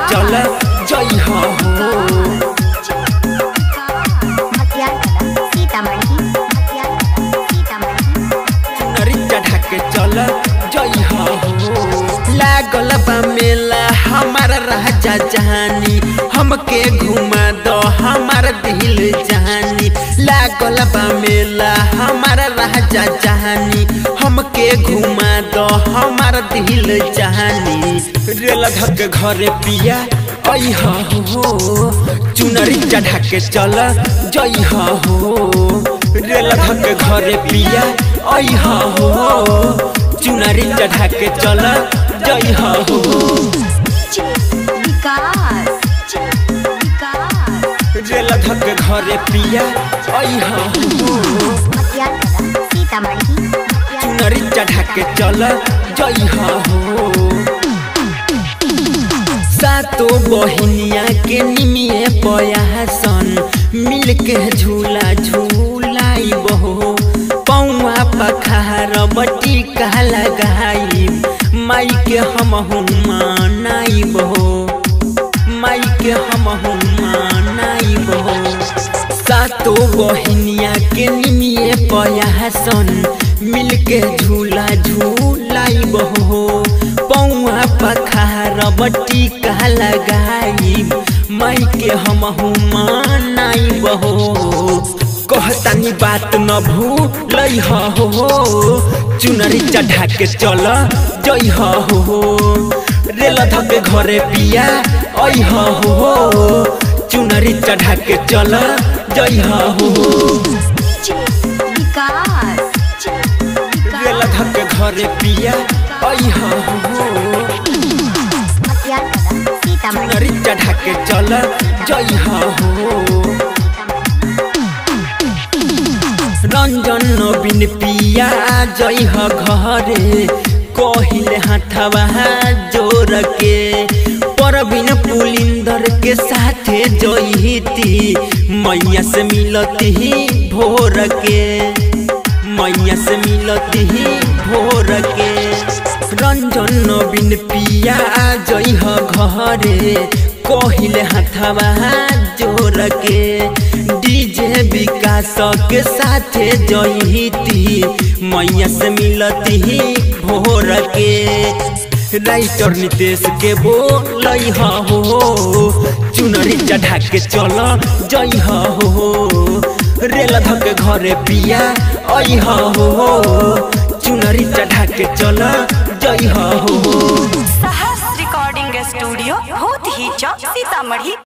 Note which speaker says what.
Speaker 1: चल जई हो
Speaker 2: हथियार कला सीतामढ़ी हथियार कला सीतामढ़ी
Speaker 1: चुनरी चढ़ा के चल जई हो लागल बा मेला हमार राजा जानी हमके घुमा दो हमार दिल जानी लागल बा मेला हमार राजा जानी हमके घुमा दो हमार दिल जानी रेल धक घरे पिया आई हो चुनरी चढ़ा के चल जई हो रेल धक घरे पिया आई हो चुनरी चढ़ा के चल जई हो
Speaker 2: विकास विकास
Speaker 1: रेल धक घरे पिया आई हो
Speaker 2: हथियार कला सीतामढ़ी हथियार
Speaker 1: चुनरी चढ़ा के चल जई हो सातो बहिनिया के निमिए पयासन मिल के झूला झूलाई बहो पौआ पखार बटी का लगाई माई के हम मनाई बहो माई के हम मनाई बहो सातो बहिनिया के निमिए पयासन मिल के झूला झूलाई बहो पौआ पखार बटी का लगाई माई के हम मनाई बहो कहतानी बात न भूलई हो चुनरी चढ़ा के चल जई हो रेल धके घरे पिया आई हो चुनरी चढ़ा के चल जई हो
Speaker 2: विकास
Speaker 1: रेल धके घरे पिया आई हो
Speaker 2: हथियार कला सीतामढ़ी
Speaker 1: चुनरी चढ़ा के चल जई हो रंजन नवीन पिया जई ह घरे कहिले हाथवा जोर के परबिन पुलिंदर के साथे जईती मैया से मिलती भोर के मैया से मिलती भोर के रंजन नवीन पिया जई ह घरे कहिले हाथवा जोर के डीजे विकास के साथे जईती मैया से मिलती भोर के राइटर नितेश के बोलई हो चुनरी चढ़ा के चल जई हो रेल धके घरे पिया आई हो चुनरी चढ़ा के चल जई हो
Speaker 3: साहस रिकॉर्डिंग स्टूडियो भूत ही चौक सीतामढ़ी